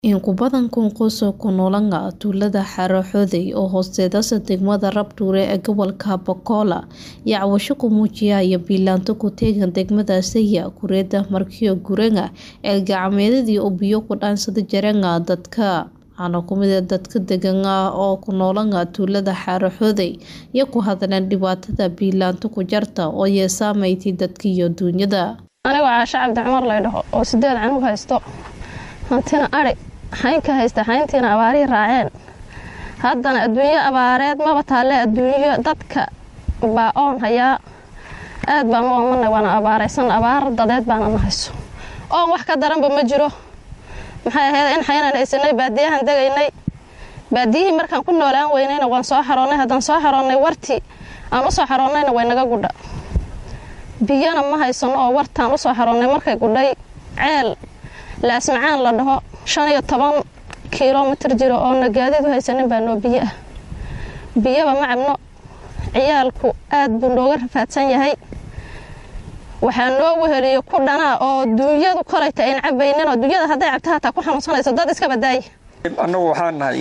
In ku badan kun qoys oo ku noolaa tuulada Xaro-Xodey oo hoosteeda degmada Rabdure ee gobolka Bokola ayaa cabasho ku muujinaya biilaanto ku tegan degmada Seyia kureeda markio guranga ee gacmeedadii oo biyo ku dhaansada jaranga dadka waxaana ku mid ah dadka degan oo ku noolaa tuulada Xaro-Xodey iyo ku hadleen dhibaatada biilaanto ku jarta oo ay saameeyay dadka iyo duunyada aniga waxaa shacabdi cumar laydhaho oo sideed canug haysto hantina ari xaynka haysta xayntiina abaarihii raaceen haddana adduunyo abaareed maba taalle adduunyo dadka baa oon hayaa aad baan u oomana waana abaaraysan abaar dadeed baana na hayso oon wax ka daranba ma jiro maxay ahayd in xaynaan haysanay baadiyahan degaynay baadiyihii markaan ku noolaan weynayna waan soo xaroonnay haddaan soo xaroonnay wartii aan u soo xaroonnayna way naga gudha biyana ma haysano oo wartaan usoo xaroonnay markay gudhay ceel laasmacaan la dhaho shan iyo toban kilomitir jiro oona gaadiid u haysanin baa noo biyo ah biyaba ma cabno ciyaalku aad buu nooga rafaadsan yahay waxaa noo weheliyo ku dhanaa oo duunyadu kolayta ayn cabaynin oo duunyada hadday cabta hataa ku xanuunsanayso dad iska badaaya annagu waxaan nahay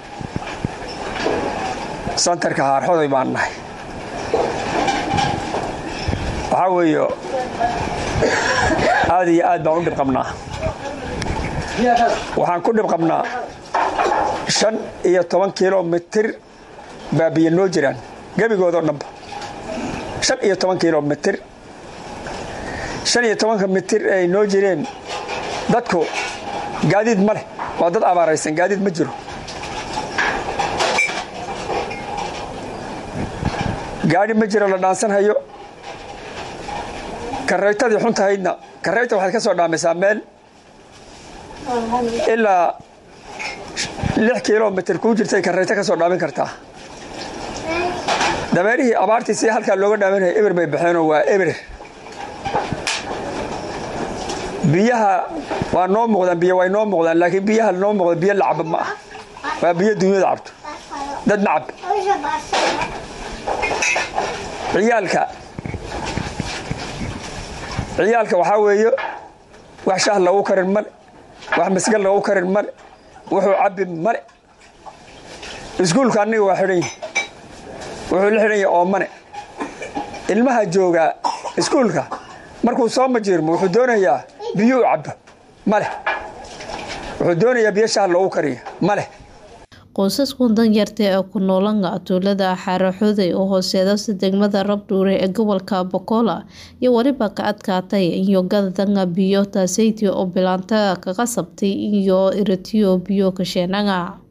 santarka haarxoday baan nahay waxaa weeye aad iyo aad baan u dhib qabnaa waxaan ku dhib qabnaa shan iyo toban kilomitir baa biyo noo jiraan gebigoodoo dhanba shan iyo toban kilomitir shan iyo tobanka mitir ay noo jireen dadku gaadiid ma leh waa dad abaaraysan gaadiid ma jiro gaadhi ma jiro la dhaansanhayo karaytadii xuntahaydna karayta waxaad ka soo dhaamaysaa meel ilaa lix kilomitir kuu jirtay karayto ka soo dhaamin kartaa dameerihii abaartii si halkaa looga dhaaminaya eber bay baxeenoo waa eber biyaha waa noo muuqdaan biyo way noo muuqdaan laakiin biyaha noo muuqda biyo la cabo ma ah waa biyo dunyada cabto dad ma cab ciyaalka ciyaalka waxaa weeye wax shah lagu karin male wax masgal lagu karin male wuxuu cabbi male iskuulka aniga waa xidhan yahi wuxuu la xidhan yahay oomane ilmaha joogaa iskuulka markuu soo majiirmo wuxuu doonayaa biyuu cabbo maleh wuxuu doonayaa biyo shah loogu kariyo maleh qoysaskan danyarta ee ku noolanga tuulada Xaro-Xodey oo hoosteeda degmada Rabdure ee gobolka Bokola iyo waliba ka adkaatay iyo gadadanga biyo taaseyti oo bilaanta kaga sabtay iyo iratiyo biyo ka sheenanga